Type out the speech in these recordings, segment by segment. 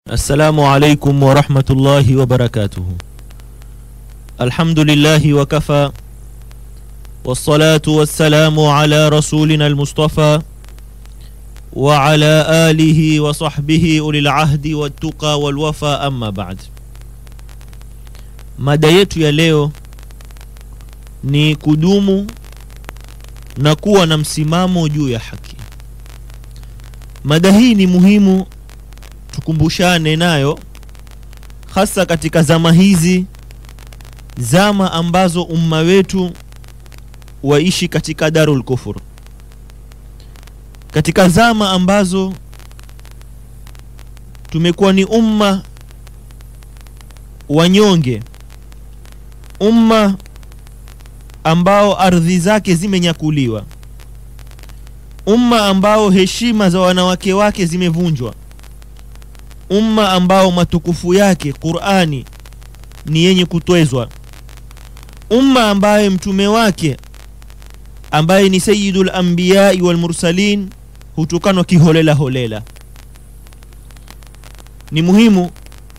السلام عليكم ورحمة الله وبركاته الحمد لله وكفى والصلاة والسلام على رسولنا المصطفى وعلى آله وصحبه أولي العهد والتقى والوفى أما بعد mada yetu ya leo ni kudumu na kuwa na msimamo juu ya haki mada hii ni muhimu tukumbushane nayo hasa katika zama hizi zama ambazo umma wetu waishi katika darul kufur katika zama ambazo tumekuwa ni umma wanyonge umma ambao ardhi zake zimenyakuliwa umma ambao heshima za wanawake wake zimevunjwa umma ambao matukufu yake qurani ni yenye kutwezwa umma ambaye mtume wake ambaye ni sayidu lambiyai walmursalin hutukanwa kiholela holela ni muhimu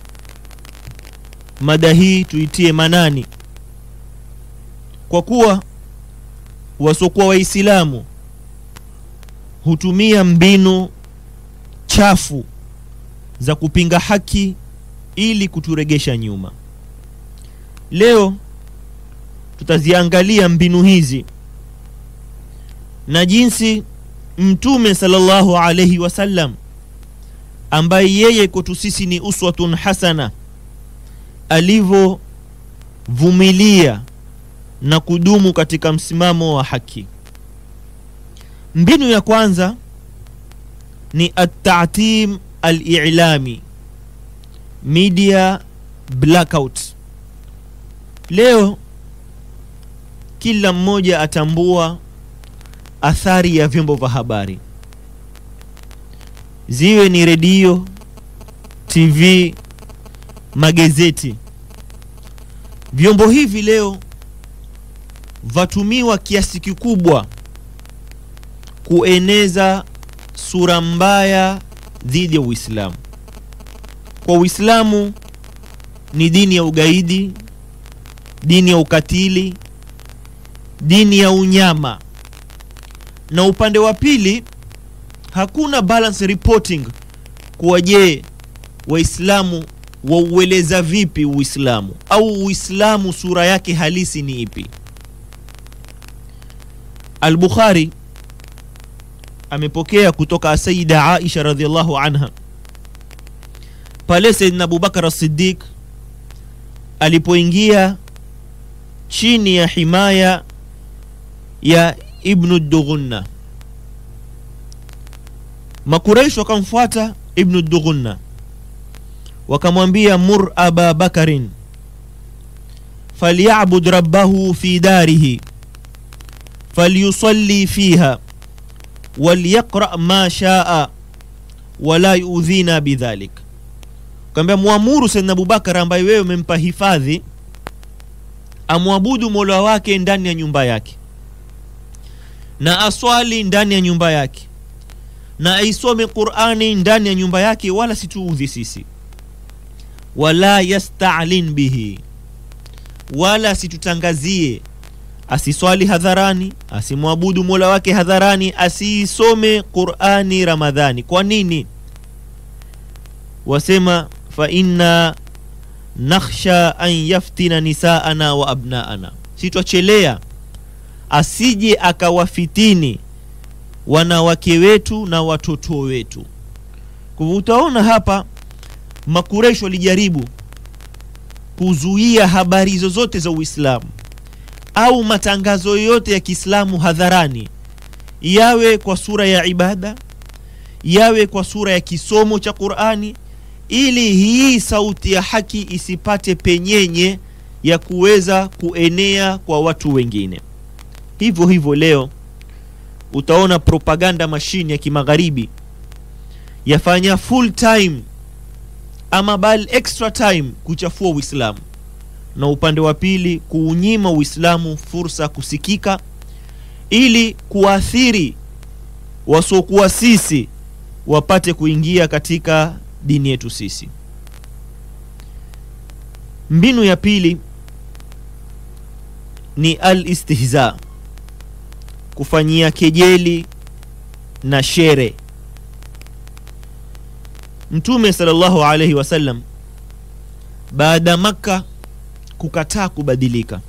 mada hii tuitie manani kwa kuwa wasiokuwa waislamu hutumia mbinu chafu za kupinga haki ili kuturegesha nyuma leo tutaziangalia mbinu hizi na jinsi mtume sallallahu alaihi wasallam ambaye yeye kwetu sisi ni uswatun hasana alivyovumilia na kudumu katika msimamo wa haki mbinu ya kwanza ni atatim alilami media blackout leo kila mmoja atambua athari ya vyombo vya habari ziwe ni redio tv magazeti vyombo hivi leo vatumiwa kiasi kikubwa kueneza sura mbaya dhidi ya uislamu kwa uislamu ni dini ya ugaidi dini ya ukatili dini ya unyama na upande wa pili hakuna balance reporting kuwa je waislamu waueleza vipi uislamu au uislamu sura yake halisi ni ipi al-bukhari amepokea kutoka sayida aisha radhiallahu anha pale sayidina abubakar as-siddiq alipoingia chini ya himaya ya ibnu dughunna makuraish wakamfuata ibnu dughunna wakamwambia mur aba bakarin falyabud rabbahu fi darihi falyusalli fiha walyaqra ma shaa wala yudhina bidhalik kaambia mwamuru saidna abubakar ambaye wewe umempa hifadhi amwabudu mola wake ndani ya nyumba yake na aswali ndani ya nyumba yake na aisome qurani ndani ya nyumba yake wala situudhi sisi wala yastalin bihi wala asitutangazie asiswali hadharani asimwabudu mola wake hadharani asiisome qurani ramadhani kwa nini wasema fa inna nakhsha an yaftina nisaana wa abnaana sitwachelea asije akawafitini wanawake wetu na watoto wetu kwa hivyo utaona hapa makureshi walijaribu kuzuia habari zozote za uislamu au matangazo yote ya kiislamu hadharani yawe kwa sura ya ibada yawe kwa sura ya kisomo cha qurani ili hii sauti ya haki isipate penyenye ya kuweza kuenea kwa watu wengine hivyo hivyo leo utaona propaganda mashine ya kimagharibi yafanya full time ama bali extra time kuchafua uislamu na upande wa pili kuunyima uislamu fursa kusikika ili kuathiri wasiokuwa sisi wapate kuingia katika dini yetu sisi mbinu ya pili ni al-istihza kufanyia kejeli na shere mtume sallallahu alaihi wasallam baada makka kukataa kubadilika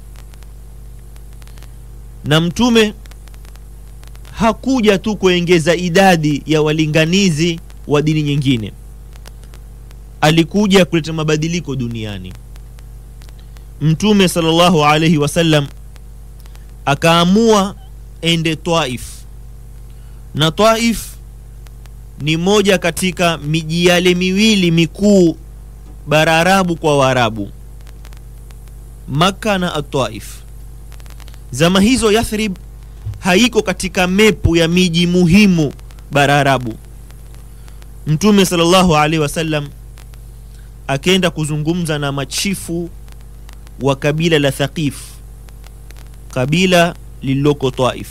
na mtume hakuja tu kuongeza idadi ya walinganizi wa dini nyingine alikuja kuleta mabadiliko duniani mtume sallallahu alaihi wasallam akaamua ende taif na taif ni moja katika miji yale miwili mikuu bara arabu kwa waarabu makka na ataif zama hizo yathrib haiko katika mepu ya miji muhimu bara arabu mtume sallallahu alaihi wasallam akenda kuzungumza na machifu wa kabila la thaqif kabila lililoko taif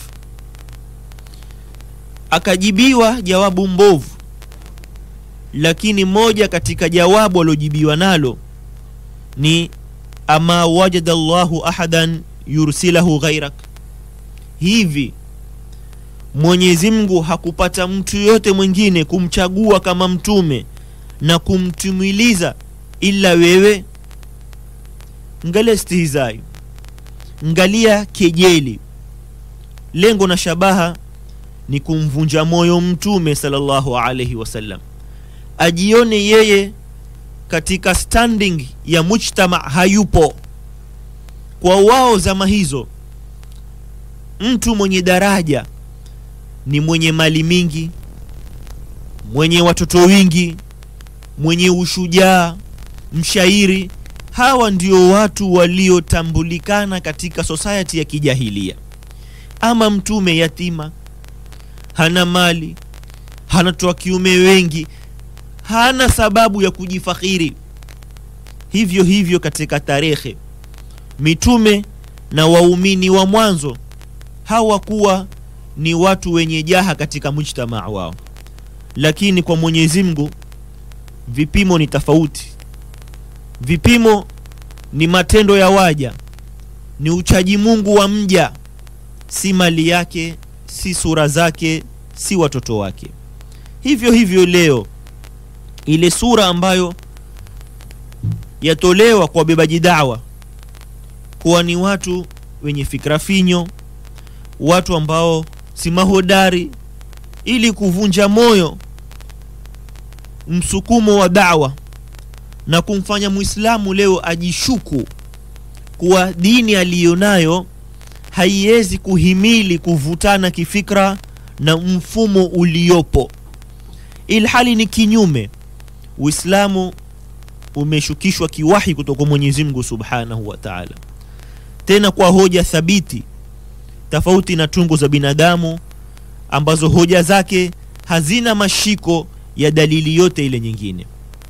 akajibiwa jawabu mbovu lakini moja katika jawabu aliojibiwa nalo ni ama wajada llahu ahadan yursilahu ghairak hivi mwenyezi mungu hakupata mtu yoyote mwingine kumchagua kama mtume na kumtumiliza ila wewe ngalia stihizai ngalia kejeli lengo na shabaha ni kumvunja moyo mtume sallallahu alaihi wasallam ajione yeye katika standing ya mujtama hayupo kwa wao zama hizo mtu mwenye daraja ni mwenye mali mingi mwenye watoto wingi mwenye ushujaa mshairi hawa ndio watu waliotambulikana katika society ya kijahilia ama mtume yatima hana mali hana watoto wa kiume wengi hana sababu ya kujifakhiri hivyo hivyo katika tarehe mitume na waumini wa mwanzo hawakuwa ni watu wenye jaha katika mujtamaa wao lakini kwa mwenyezi mungu vipimo ni tofauti vipimo ni matendo ya waja ni uchaji mungu wa mja si mali yake si sura zake si watoto wake hivyo hivyo leo ile sura ambayo yatolewa kwa wabebaji dawa kuwa ni watu wenye fikra finyo watu ambao si mahodari ili kuvunja moyo msukumo wa dawa na kumfanya mwislamu leo ajishuku kuwa dini aliyonayo haiwezi kuhimili kuvutana kifikra na mfumo uliopo ilhali ni kinyume uislamu umeshukishwa kiwahi kutoka mwenyezi mungu subhanahu wa taala tena kwa hoja thabiti tofauti na tungu za binadamu ambazo hoja zake hazina mashiko ya dalili yote ile nyingine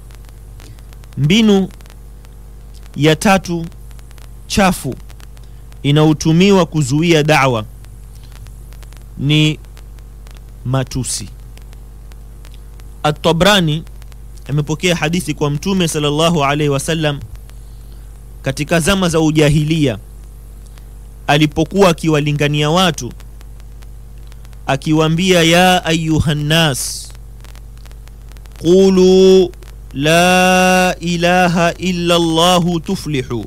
mbinu ya tatu chafu inayotumiwa kuzuia dawa ni matusi at-tabrani amepokea hadithi kwa mtume sallallahu alaihi wasallam katika zama za ujahilia alipokuwa akiwalingania watu akiwaambia ya ayuhannas qulu la ilaha illa llahu tuflihu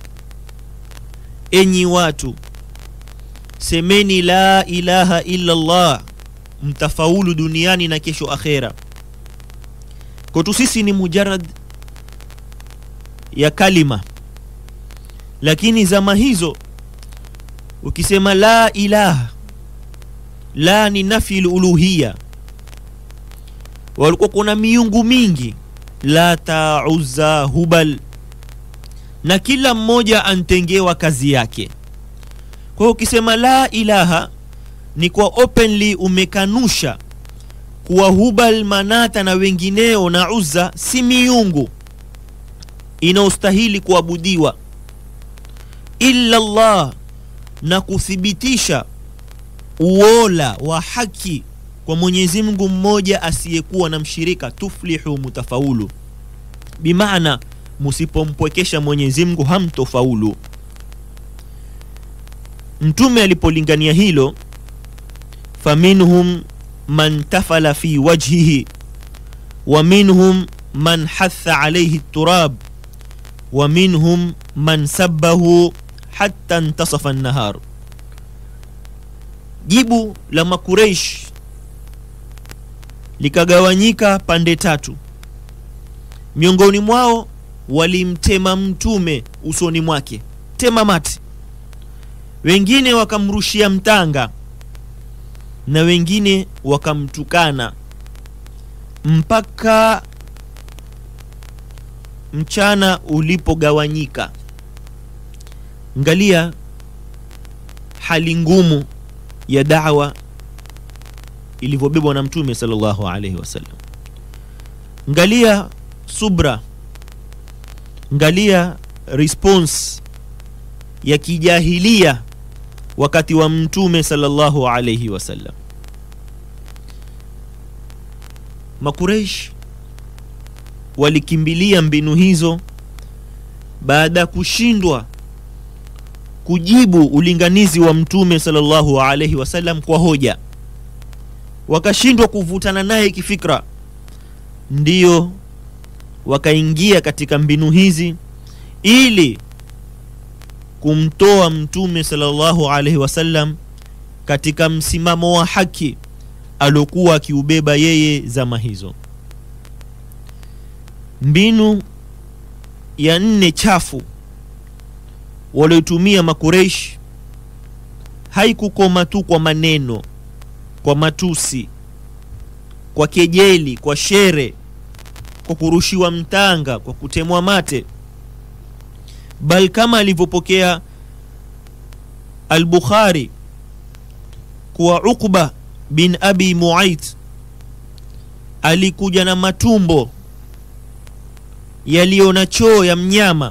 enyi watu semeni la ilaha illa llah mtafaulu duniani na kesho akhera kwetu sisi ni mujarad ya kalima lakini zama hizo ukisema la ilaha la ni nafi luluhiya walikuwa kuna miungu mingi lata uzza hubal na kila mmoja antengewa kazi yake kwa hiyo ukisema la ilaha ni kwa openly umekanusha kuwa hubal manata na wengineo na uzza si miungu inaostahili kuabudiwa illa llah na kuthibitisha uola wa haki kwa mwenyezi mungu mmoja asiyekuwa na mshirika tuflihu mutafaulu bimaana musipompwekesha Mwenyezi Mungu hamtofaulu. Mtume alipolingania hilo, faminhum man tafala fi wajhihi wa minhum man hatha alayhi turab wa minhum man sabbahu hatta intasafa an-nahar. Jibu la Makureish likagawanyika pande tatu. Miongoni mwao walimtema mtume usoni mwake, tema mati. Wengine wakamrushia mtanga na wengine wakamtukana mpaka mchana ulipogawanyika. Angalia hali ngumu ya da'wa ilivyobebwa na mtume sallallahu alaihi wasallam. Angalia subra, angalia response ya kijahilia wakati wa mtume sallallahu alaihi wasallam. Makureish walikimbilia mbinu hizo baada ya kushindwa kujibu ulinganizi wa mtume sallallahu alaihi wasallam kwa hoja, wakashindwa kuvutana naye kifikra, ndiyo wakaingia katika mbinu hizi ili kumtoa mtume sallallahu alaihi wasallam katika msimamo wa haki aliokuwa akiubeba yeye zama hizo. Mbinu ya nne chafu walioitumia Makureish haikukoma tu kwa maneno, kwa matusi, kwa kejeli, kwa shere, kwa kurushiwa mtanga, kwa kutemwa mate, bal kama alivyopokea Al-Bukhari kuwa Uqba bin Abi Muait alikuja na matumbo yaliyo na choo ya mnyama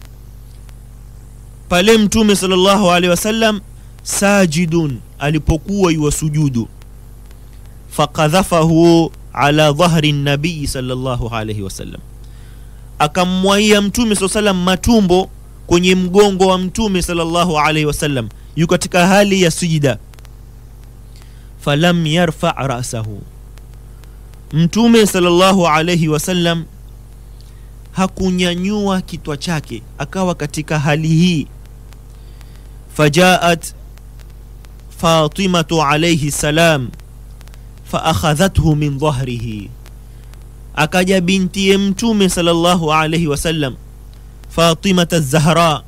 pale Mtume sallallahu alaihi wasallam sajidun, alipokuwa yuwasujudu, fakadhafahu ala dhahri nabii sallallahu alaihi wasallam, akammwaia Mtume sallallahu alaihi wasallam matumbo kwenye mgongo wa Mtume sallallahu alaihi wasallam, yu katika hali ya sujida. Falam yarfa rasahu, Mtume sallallahu alaihi wasallam hakunyanyua kitwa chake, akawa katika hali hii. Fajaat Fatimatu alayhi salam faakhadhathu min dhahrihi, akaja bintiye Mtume sallallahu alayhi wasallam Fatimata Zahra,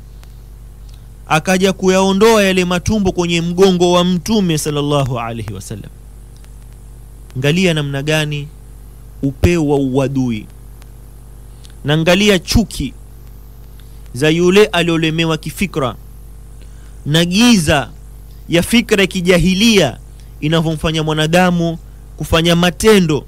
akaja kuyaondoa yale matumbo kwenye mgongo wa Mtume sallallahu alayhi wasallam. Angalia namna gani upeo wa uadui na angalia chuki za yule aliolemewa kifikra na giza ya fikra ya kijahilia inavyomfanya mwanadamu kufanya matendo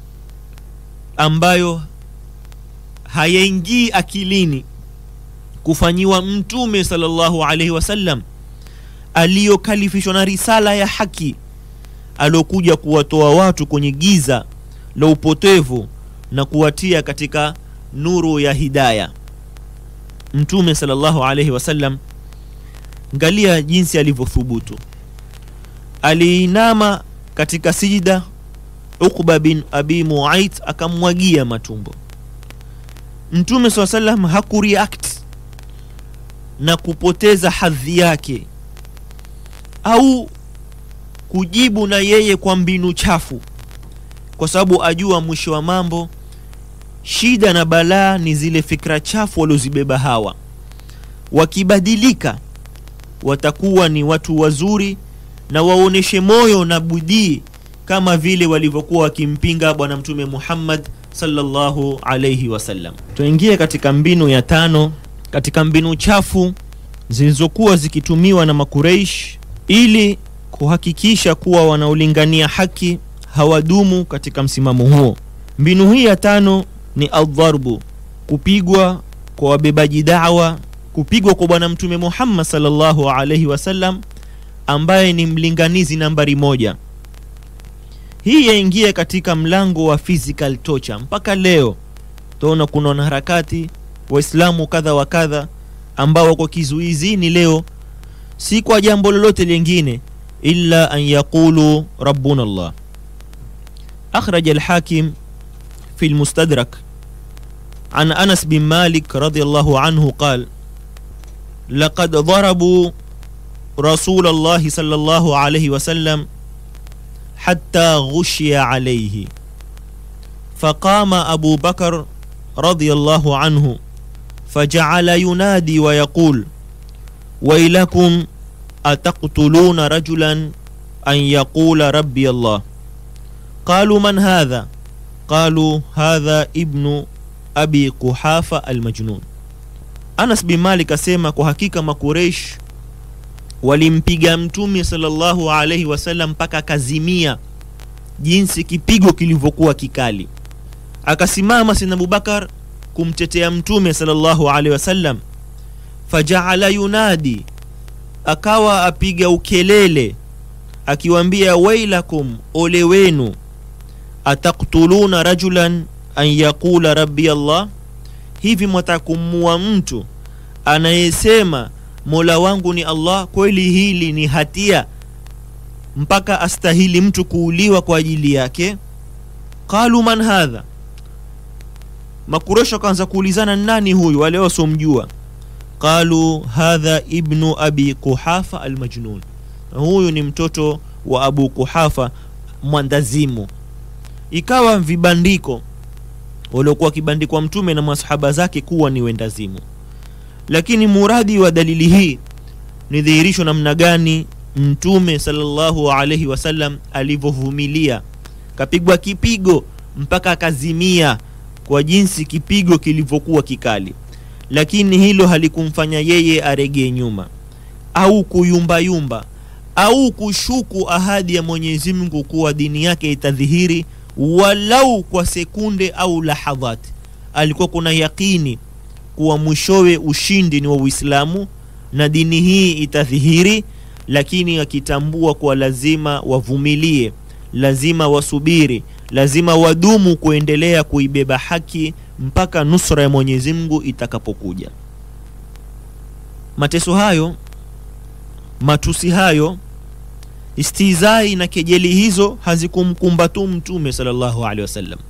ambayo hayaingii akilini kufanyiwa Mtume sallallahu alaihi wasallam aliyokalifishwa na risala ya haki aliokuja kuwatoa watu kwenye giza la upotevu na kuwatia katika nuru ya hidaya. Mtume sallallahu alaihi wasallam, ngalia jinsi alivyothubutu. Aliinama katika sijida, Uqba bin Abi Muait akamwagia matumbo. Mtume sallallahu alaihi wasallam hakureact na kupoteza hadhi yake au kujibu na yeye kwa mbinu chafu, kwa sababu ajua mwisho wa mambo shida na balaa ni zile fikra chafu waliozibeba hawa. Wakibadilika watakuwa ni watu wazuri na waoneshe moyo na bidii kama vile walivyokuwa wakimpinga Bwana Mtume Muhammad sallallahu alayhi wasallam. Tuingie katika mbinu ya tano, katika mbinu chafu zilizokuwa zikitumiwa na Makureish ili kuhakikisha kuwa wanaolingania haki hawadumu katika msimamo huo. Mbinu hii ya tano ni aldharbu, kupigwa kwa wabebaji dawa, kupigwa kwa Bwana Mtume Muhammad sallallahu alaihi wasallam ambaye ni mlinganizi nambari moja. Hii yaingia katika mlango wa physical torture. Mpaka leo utaona kuna wanaharakati waislamu kadha wa kadha ambao wako kizuizini leo si kwa jambo lolote lingine illa an yaqulu rabbuna llah akhraja alhakim fi lmustadrak عن أنس بن مالك رضي الله عنه قال لقد ضربوا رسول الله صلى الله عليه وسلم حتى غشي عليه فقام أبو بكر رضي الله عنه فجعل ينادي ويقول ويلكم أتقتلون رجلا أن يقول ربي الله قالوا من هذا قالوا هذا ابن abi kuhafa almajnun anas bin malik asema kwa hakika makureish walimpiga mtume salllahu alaihi wasallam mpaka akazimia jinsi kipigo kilivyokuwa kikali akasimama sina abubakar kumtetea mtume salllahu alaihi wasallam fajaala yunadi akawa apiga ukelele akiwambia wailakum ole wenu ataktuluna rajulan an yaqula rabbi Allah, hivi mwatakumua mtu anayesema mola wangu ni Allah? Kweli hili ni hatia mpaka astahili mtu kuuliwa kwa ajili yake? Qalu man hadha, Makuresho akaanza kuulizana nani huyu, wale wasiomjua. Qalu hadha ibnu abi Kuhafa almajnun, huyu ni mtoto wa Abu Kuhafa mwandazimu. Ikawa vibandiko waliokuwa wakibandikwa mtume na masahaba zake kuwa ni wendazimu lakini muradi wa dalili hii ni dhihirisho namna gani mtume sallallahu alaihi wasallam alivyovumilia kapigwa kipigo mpaka akazimia kwa jinsi kipigo kilivyokuwa kikali lakini hilo halikumfanya yeye aregee nyuma au kuyumbayumba au kushuku ahadi ya mwenyezi mungu kuwa dini yake itadhihiri walau kwa sekunde au lahadhat alikuwa kuna yaqini kuwa mwishowe ushindi ni wa uislamu na dini hii itadhihiri lakini akitambua kuwa lazima wavumilie lazima wasubiri lazima wadumu kuendelea kuibeba haki mpaka nusra ya mwenyezi mungu itakapokuja mateso hayo matusi hayo istizai na kejeli hizo hazikumkumba tu mtume sallallahu alaihi wasallam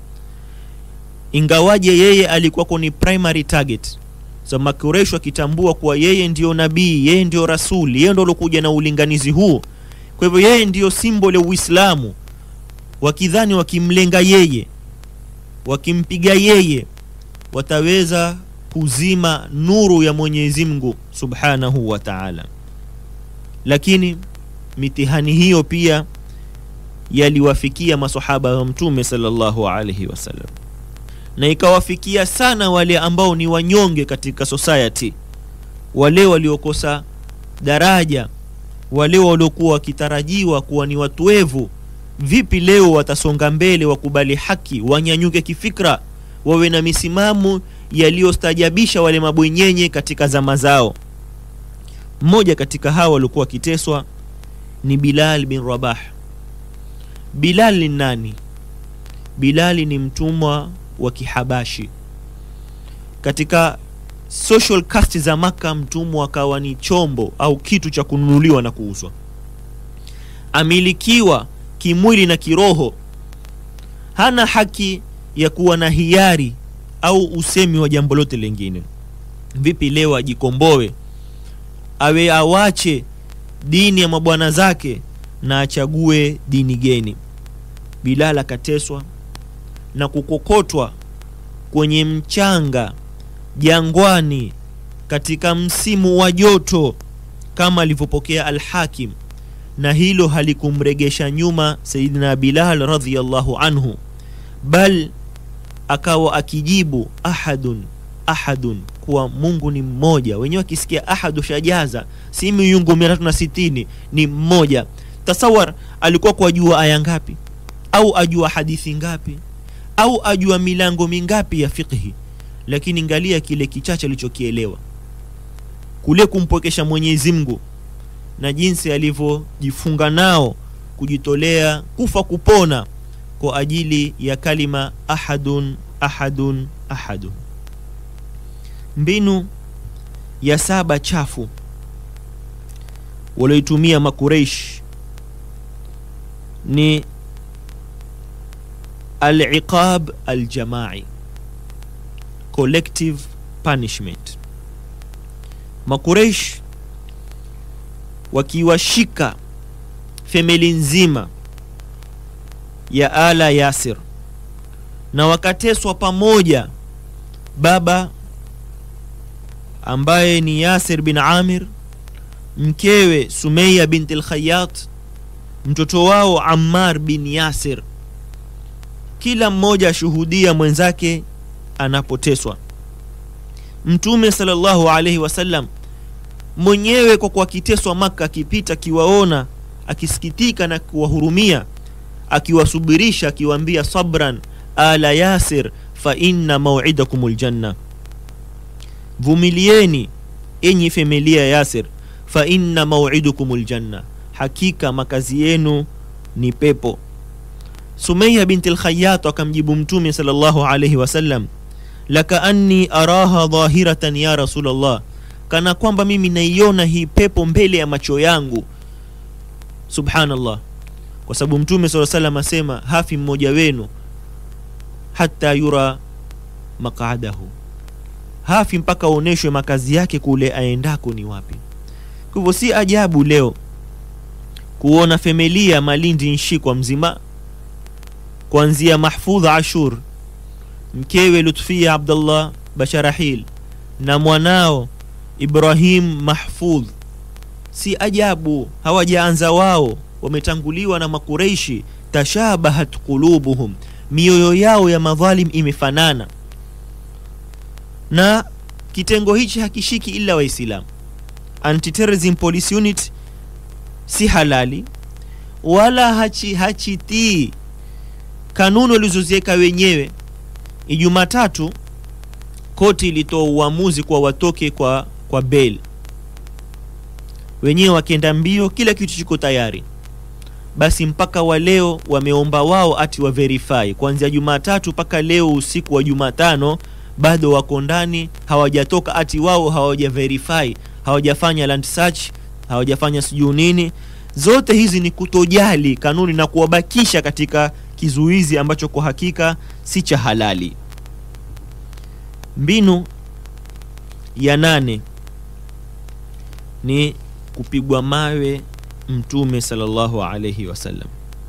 ingawaje yeye alikuwako ni primary target so makuresho akitambua kuwa yeye ndiyo nabii yeye ndiyo rasuli yeye ndo alokuja na ulinganizi huu kwa hivyo yeye ndiyo simbol ya uislamu wakidhani wakimlenga yeye wakimpiga yeye wataweza kuzima nuru ya mwenyezi mungu subhanahu wa taala lakini mitihani hiyo pia yaliwafikia masahaba wa mtume sallallahu alaihi wasallam na ikawafikia sana wale ambao ni wanyonge katika society wale waliokosa daraja wale waliokuwa wakitarajiwa kuwa ni watuevu vipi leo watasonga mbele wakubali haki wanyanyuke kifikra wawe na misimamo yaliyostajabisha wale mabwenyenye katika zama zao mmoja katika hawa waliokuwa wakiteswa ni bilal bin rabah bilal ni nani bilali ni mtumwa wa kihabashi katika social caste za maka mtumwa akawa ni chombo au kitu cha kununuliwa na kuuzwa amilikiwa kimwili na kiroho hana haki ya kuwa na hiari au usemi wa jambo lote lingine vipi leo ajikomboe awe awache dini ya mabwana zake na achague dini geni bilal akateswa na kukokotwa kwenye mchanga jangwani katika msimu wa joto kama alivyopokea alhakim na hilo halikumregesha nyuma sayidina bilal radhiallahu anhu bal akawa akijibu ahadun ahadun kuwa mungu ni mmoja wenyewe akisikia ahadu shajaza si miungu mia tatu na sitini ni mmoja tasawar alikuwa kuajua aya ngapi au ajua hadithi ngapi au ajua milango mingapi ya fiqhi lakini ngalia kile kichache alichokielewa kule kumpwekesha mwenyezi mungu na jinsi alivyojifunga nao kujitolea kufa kupona kwa ajili ya kalima ahadun ahadun ahadu mbinu ya saba chafu walioitumia makureish ni aliqab aljamai collective punishment makureish wakiwashika femeli nzima ya ala yasir na wakateswa pamoja baba ambaye ni yasir bin amir mkewe sumeya binti lkhayat mtoto wao ammar bin yasir kila mmoja ashuhudia mwenzake anapoteswa mtume salllahu alaihi wasallam mwenyewe kwa kuwa akiteswa maka akipita akiwaona akisikitika na kuwahurumia akiwasubirisha akiwaambia sabran ala yasir fa inna mauidakum ljanna vumilieni enyi familia yasir fa inna mauidukum ljanna hakika makazi yenu ni pepo sumeya binti lkhayat akamjibu mtume sal llahu alaihi wasallam lakaanni araha dhahiratan ya rasulllah kana kwamba mimi naiona hii pepo mbele ya macho yangu subhanallah kwa sababu mtume saa salam asema hafi mmoja wenu hata yura maqadahu hafi mpaka aonyeshwe makazi yake kule aendako ni wapi kwa hivyo si ajabu leo kuona femelia malindi nshikwa mzima kuanzia mahfudh ashur mkewe lutfia abdullah basharahil na mwanao ibrahim mahfudh si ajabu hawajaanza wao wametanguliwa na makureishi tashabahat qulubuhum mioyo yao ya madhalim imefanana na kitengo hichi hakishiki ila waislamu antiterrorism police unit si halali wala hachi hachitii kanuni walizoziweka wenyewe ijumatatu koti ilitoa uamuzi kwa watoke kwa kwa bail wenyewe wakienda mbio kila kitu chiko tayari basi mpaka wa leo wameomba wao ati wa verify kuanzia jumatatu mpaka leo usiku wa jumatano bado wako ndani hawajatoka ati wao hawaja verify hawajafanya land search hawajafanya sijuu nini zote hizi ni kutojali kanuni na kuwabakisha katika kizuizi ambacho kwa hakika si cha halali mbinu ya nane ni kupigwa mawe mtume salllahu alaihi wasallam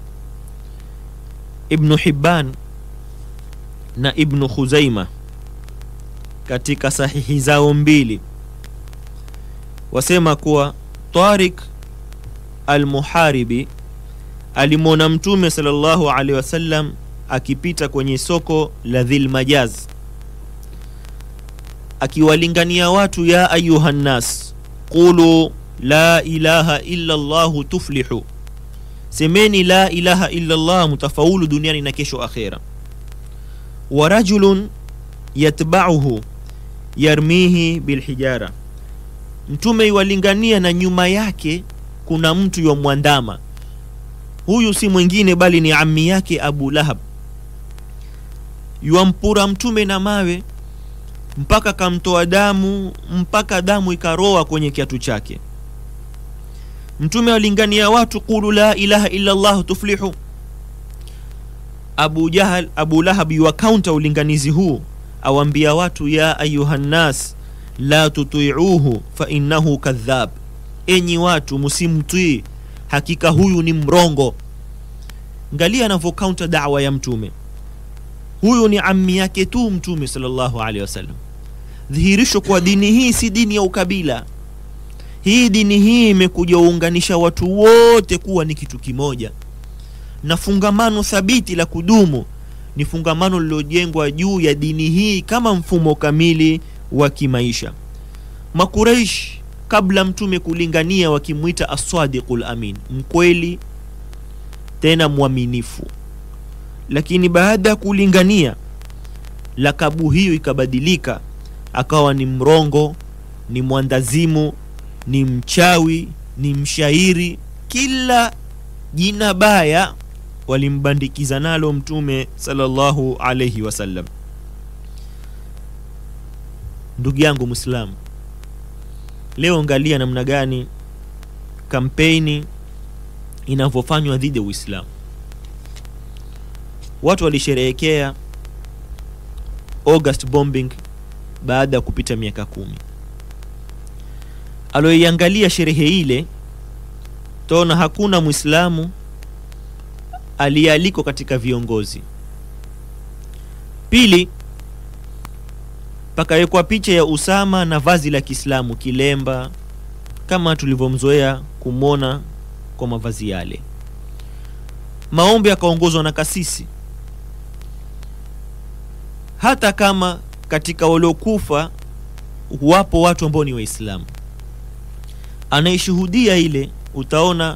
ibnu hibban na ibnu khuzaima katika sahihi zao mbili wasema kuwa tarik almuharibi alimwona mtume salllahu alaihi wasallam akipita kwenye soko la dhilmajaz akiwalingania watu ya ayuha nnas qulu la ilaha illa llahu tuflihu semeni la ilaha illa llah mutafaulu duniani na kesho akhera wa rajulun yatbauhu yarmihi bilhijara mtume iwalingania na nyuma yake kuna mtu yomwandama huyu si mwingine bali ni ami yake abu lahab yuampura mtume na mawe mpaka kamtoa damu mpaka damu ikaroa kwenye kiatu chake mtume walingania watu qulu la ilaha illa llah tuflihu abu jahal abu lahab yuwakaunta ulinganizi huu awambia watu ya ayuha nnas la tutiuhu fa innahu kadhab enyi watu msimtii hakika huyu ni mrongo ngalia anavyokaunta dawa ya mtume huyu ni ammi yake tu mtume salllahu alehi wasallam dhihirisho kwa dini hii si dini ya ukabila hii dini hii imekuja uunganisha watu wote kuwa ni kitu kimoja na fungamano thabiti la kudumu ni fungamano lililojengwa juu ya dini hii kama mfumo kamili wa kimaisha makureish kabla mtume kulingania wakimwita asadiqu lamin mkweli tena mwaminifu lakini baada ya kulingania lakabu hiyo ikabadilika akawa ni mrongo ni mwandazimu ni mchawi ni mshairi kila jina baya walimbandikiza nalo mtume salllahu alaihi wasallam ndugu yangu mwislamu leo angalia namna gani kampeni inavyofanywa dhidi ya uislamu watu walisherehekea august bombing baada ya kupita miaka kumi aloiangalia sherehe ile taona hakuna mwislamu aliyealikwa katika viongozi pili pakawekwa picha ya usama na vazi la kiislamu kilemba kama tulivyomzoea kumwona kwa mavazi yale maombi yakaongozwa na kasisi hata kama katika waliokufa wapo watu ambao ni waislamu anayeshuhudia ile utaona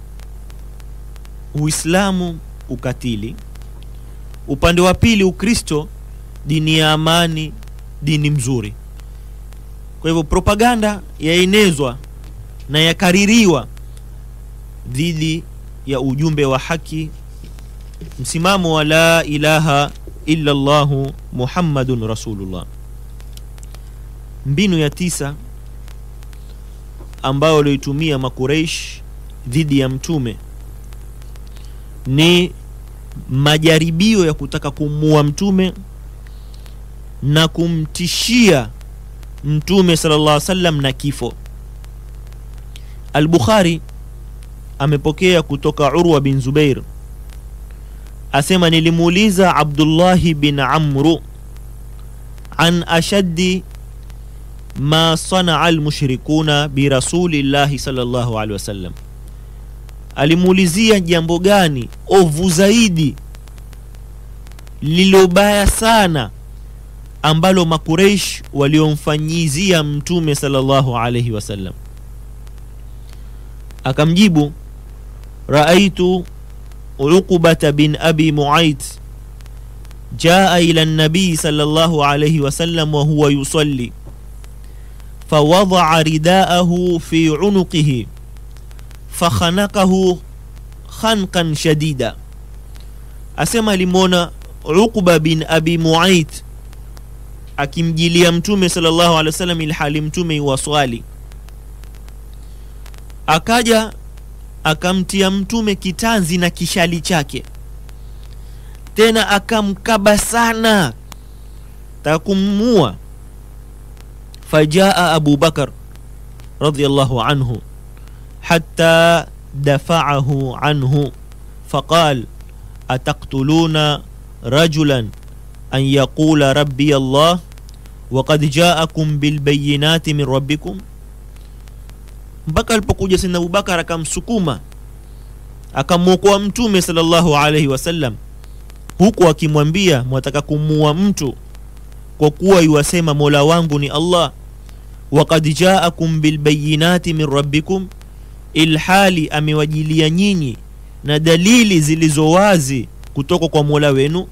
uislamu ukatili upande wa pili ukristo dini ya amani dini mzuri kwa hivyo propaganda yaenezwa na yakaririwa dhidi ya ujumbe wa haki msimamo wa la ilaha illa llahu muhammadun rasulullah mbinu ya tisa ambayo walioitumia makureish dhidi ya mtume ni majaribio ya kutaka kumuua mtume na kumtishia mtume sala llah salam na kifo al-bukhari amepokea kutoka urwa bin zubair asema nilimuuliza abdullahi bin amru an ashaddi ma sanaa almushrikuna birasulillahi salllahu alehi wasallam alimuulizia jambo gani ovu zaidi lilobaya sana ambalo makureish waliomfanyizia mtume salllahu alaihi wasallam akamjibu raaitu uqubata bin abi muait jaa ila nabii salllahu alaihi wasallam wahuwa yusalli فوضع رداءه في عنقه فخنقه خنقا شديدا asema alimwona uqba bin abi muait akimjilia mtume salllahu alehi wasallam ilhali mtume iwaswali akaja akamtia mtume kitanzi na kishali chake tena akamkaba sana takummua فجاء أبو بكر رضي الله عنه حتى دفعه عنه فقال أتقتلون رجلا أن يقول ربي الله وقد جاءكم بالبينات من ربكم mpaka alipokuja sina abubakar akamsukuma akamwokoa mtume salllahu alaihi wasallam huku akimwambia mwataka kumuua mtu kwa kuwa iwasema mola wangu ni allah wakad jaakum bilbayinati min rabbikum ilhali amewajilia nyinyi na dalili zilizo wazi kutoka kwa mola wenu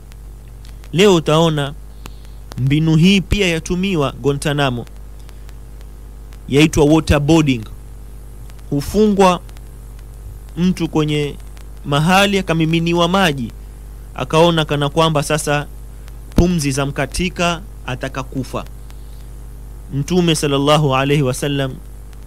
leo utaona mbinu hii pia yatumiwa gontanamo yaitwa waterboarding hufungwa mtu kwenye mahali akamiminiwa maji akaona kana kwamba sasa pumzi za mkatika ataka kufa mtume salllahu alaihi wasallam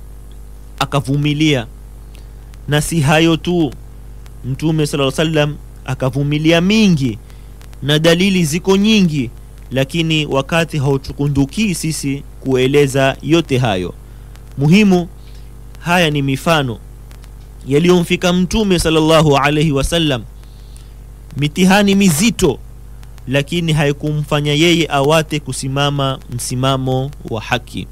akavumilia na si hayo tu mtume sala salam akavumilia mingi na dalili ziko nyingi lakini wakati hautukundukii sisi kueleza yote hayo muhimu haya ni mifano yaliyomfika mtume salllahu alaihi wasallam mitihani mizito lakini haikumfanya yeye awate kusimama msimamo wa haki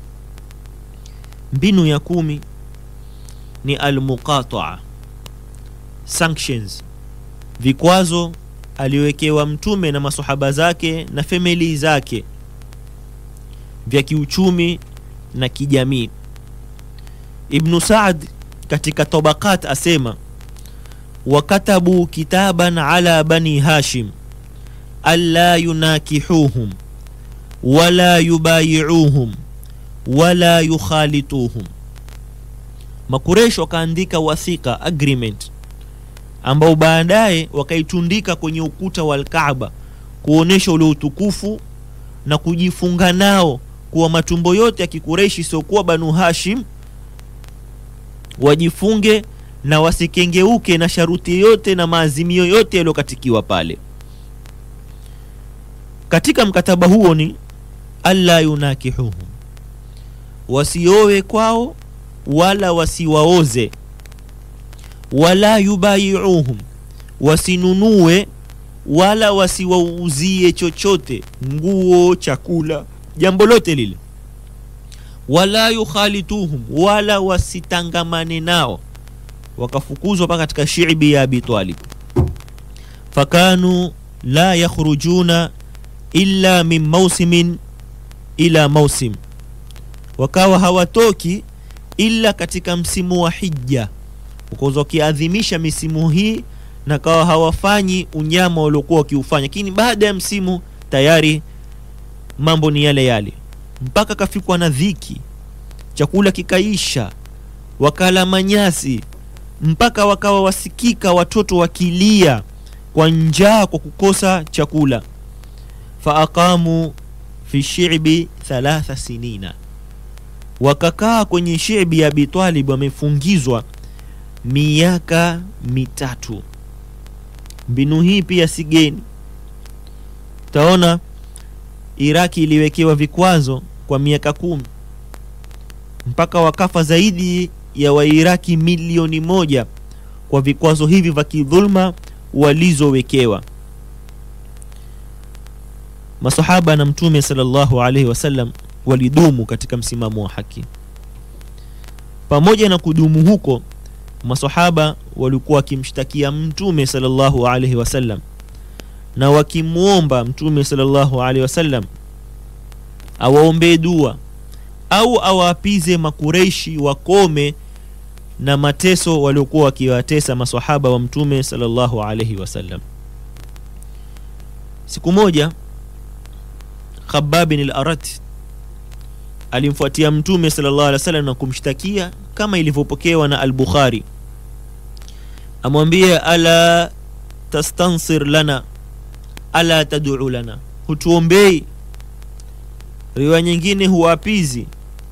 mbinu ya kumi ni almuqataa sanctions vikwazo aliwekewa mtume na masahaba zake na famili zake vya kiuchumi na kijamii ibnu saad katika tabakat asema wakatabu kitaban ala bani hashim alla yunakihuhum wala yubayiuhum wala yukhalituhum makuresh wakaandika wathika agreement ambao baadaye wakaitundika kwenye ukuta wa alkaaba kuonyesha ule utukufu na kujifunga nao kuwa matumbo yote ya kikureishi siokuwa banu hashim wajifunge na wasikengeuke na sharuti yote na maazimio yote yaliyokatikiwa pale katika mkataba huo ni alla yunakihuhum wasiowe kwao wala wasiwaoze wala yubayiuhum wasinunue wala wasiwauzie chochote nguo chakula jambo lote lile wala yukhalituhum wala wasitangamane nao wakafukuzwa mpaka katika shibi ya abi talib fakanu la yakhrujuna illa min mausimin ila mausim wakawa hawatoki ila katika msimu wa hija ukoza wakiadhimisha misimu hii na kawa hawafanyi unyama waliokuwa wakiufanya lakini baada ya msimu tayari mambo ni yale yale mpaka kafikwa na dhiki chakula kikaisha wakala manyasi mpaka wakawa wasikika watoto wakilia kwa njaa kwa kukosa chakula faaqamu fi shibi thalatha sinina wakakaa kwenye shibi ya abitalib wamefungizwa miaka mitatu mbinu hii pia si geni taona iraki iliwekewa vikwazo kwa miaka kumi mpaka wakafa zaidi ya wairaki milioni moja kwa vikwazo hivi vya kidhulma walizowekewa masahaba na mtume salllahu alaihi wasallam walidumu katika msimamo wa haki pamoja na kudumu huko masahaba walikuwa wakimshtakia mtume salllahu alaihi wasallam na wakimwomba mtume salllahu alaihi wasallam awaombee dua au awaapize makureishi wakome na mateso waliokuwa wakiwatesa masahaba wa mtume salllahu alaihi wasallam siku moja khababin al-arat alimfuatia mtume sallallahu alaihi wasallam na kumshtakia kama ilivyopokewa na al-bukhari amwambie ala tastansir lana ala tad'u lana hutuombei riwaya nyingine huwapizi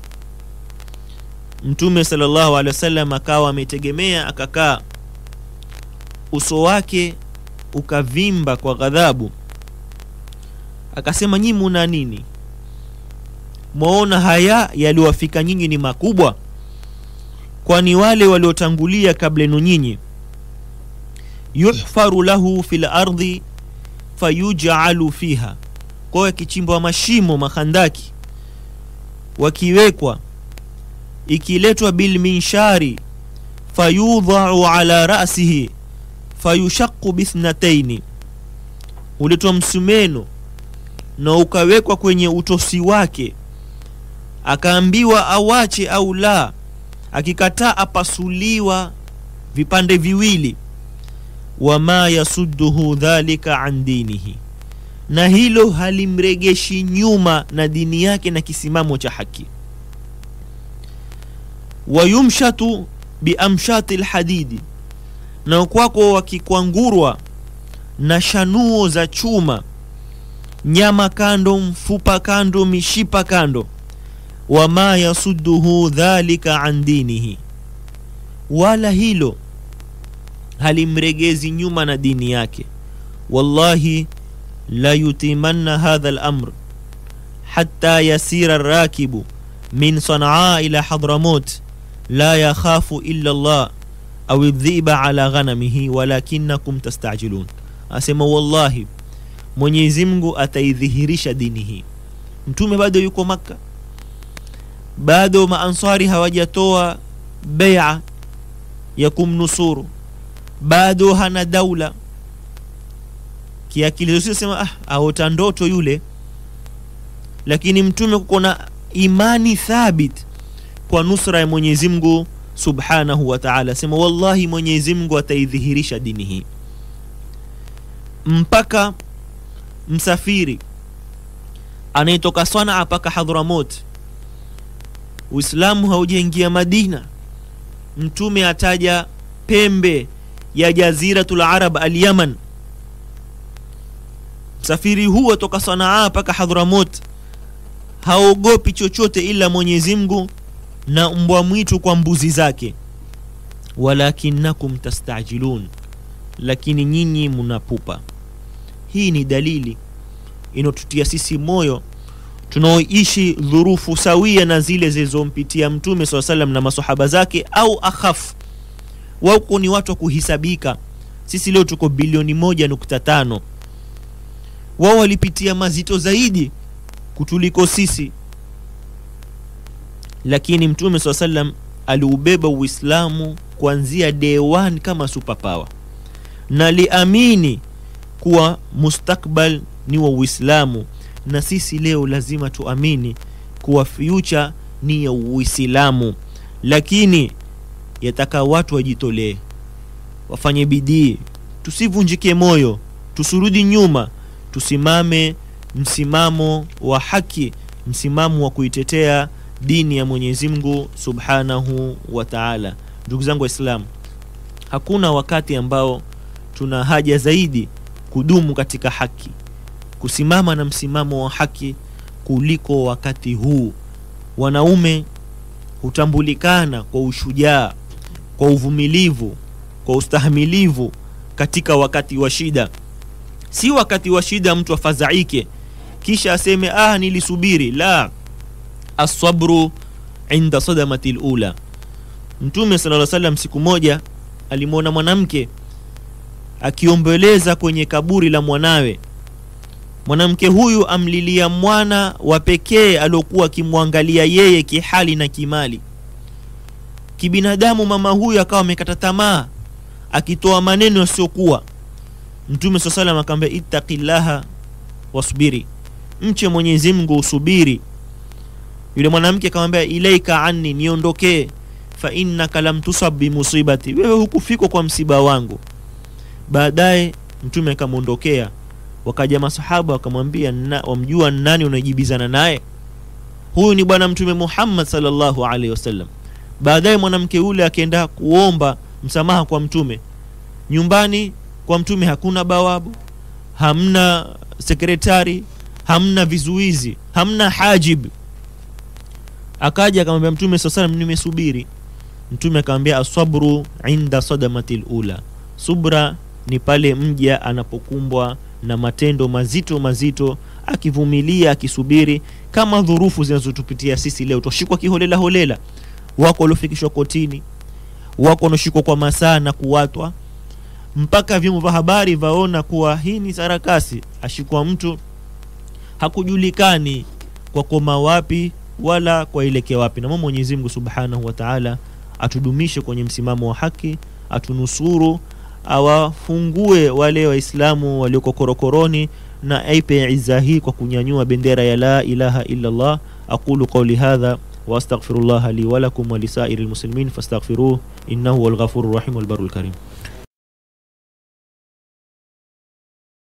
mtume sallallahu alaihi wasallam akawa ametegemea akakaa uso wake ukavimba kwa ghadhabu akasema nyinyi muna nini mwaona haya yaliwafika nyinyi ni makubwa kwani wale waliotangulia kabla yenu nyinyi yuhfaru lahu fil ardi fayujalu fiha kwao yakichimbwa mashimo makhandaki wakiwekwa ikiletwa bilminshari fayudhau ala rasihi fayushaqu bithnataini uletwa msumeno na ukawekwa kwenye utosi wake akaambiwa awache au la akikataa apasuliwa vipande viwili wama yasudduhu dhalika an dinihi na hilo halimregeshi nyuma na dini yake na kisimamo cha haki wayumshatu biamshati lhadidi na kwako wakikwangurwa na shanuo za chuma nyama kando mfupa kando mishipa kando wama yasudduhu dhalika an dinihi wala hilo halimregezi nyuma na dini yake wallahi la yutimanna hadha lamr hatta yasira rakibu min sanaa ila hadramut la yakhafu illa llah au dhiba ala ghanamihi walakinakum tastajilun asema wallahi mwenyezi mungu ataidhihirisha dini hii mtume bado yuko makka bado maansari hawajatoa beia ya kumnusuru bado hana daula kiakili sema ah, aota ndoto yule lakini mtume kuko na imani thabit kwa nusra ya mwenyezi mungu subhanahu wa taala sema wallahi mwenyezi mungu ataidhihirisha dini hii mpaka msafiri anayetoka sanaa mpaka hadhramot uislamu haujaingia madina mtume ataja pembe ya jaziratul arab alyaman msafiri huo toka sanaa mpaka hadhramot haogopi chochote ila mwenyezi mungu na mbwa mwitu kwa mbuzi zake walakinakum tastajilun lakini nyinyi mnapupa hii ni dalili inaotutia sisi moyo tunaoishi dhurufu sawia na zile zilizompitia mtume saa salam na masahaba zake au akhafu wauko ni watu wa kuhisabika sisi leo tuko bilioni moja nukta tano wao walipitia mazito zaidi kutuliko sisi lakini mtume saa salam aliubeba uislamu kuanzia day one kama superpower na liamini kuwa mustakbal ni wa uislamu na sisi leo lazima tuamini kuwa future ni ya uislamu lakini yataka watu wajitolee wafanye bidii tusivunjike moyo tusurudi nyuma tusimame msimamo wa haki msimamo wa kuitetea dini ya mwenyezi mungu subhanahu wa taala ndugu zangu waislamu hakuna wakati ambao tuna haja zaidi kudumu katika haki kusimama na msimamo wa haki kuliko wakati huu wanaume hutambulikana kwa ushujaa kwa uvumilivu kwa ustahamilivu katika wakati wa shida si wakati wa shida mtu afadhaike kisha aseme ah nilisubiri la asabru inda sadamati lula mtume sala salam siku moja alimwona mwanamke akiombeleza kwenye kaburi la mwanawe mwanamke huyu amlilia mwana wa pekee aliokuwa akimwangalia yeye kihali na kimali kibinadamu mama huyu akawa amekata tamaa akitoa maneno yasiyokuwa mtume saa salam akaambia ittaqillaha wasbiri mche mwenyezi mungu usubiri yule mwanamke akamwambia ilaika anni niondokee fa innaka lam tusab bimusibati wewe hukufikwa kwa msiba wangu baadaye mtume akamwondokea wakaja masahaba wakamwambia wamjua nani unajibizana naye huyu ni bwana mtume muhammad salllahu alaihi wasallam baadaye mwanamke yule akienda kuomba msamaha kwa mtume nyumbani kwa mtume hakuna bawabu hamna sekretari hamna vizuizi hamna hajib akaja akamwambia mtume saa salam nimesubiri mtume akamwambia asabru inda sadamati lula subra ni pale mja anapokumbwa na matendo mazito mazito akivumilia akisubiri kama dhurufu zinazotupitia sisi leo twashikwa kiholela holela wako waliofikishwa kotini wako wanaoshikwa kwa masaa na kuwatwa mpaka vyombo vya habari vaona kuwa hii ni sarakasi ashikwa mtu hakujulikani kwa koma wapi wala kwa ilekea wapi na mwenyezi mungu subhanahu wa taala atudumishe kwenye msimamo wa haki atunusuru awafungue wale waislamu walioko korokoroni na aipe iza hii kwa kunyanyua bendera ya la ilaha illa llah aqulu qauli hadha واستغفر الله لي ولكم ولسائر المسلمين فاستغفروه انه هو الغفور الرحيم والبر الكريم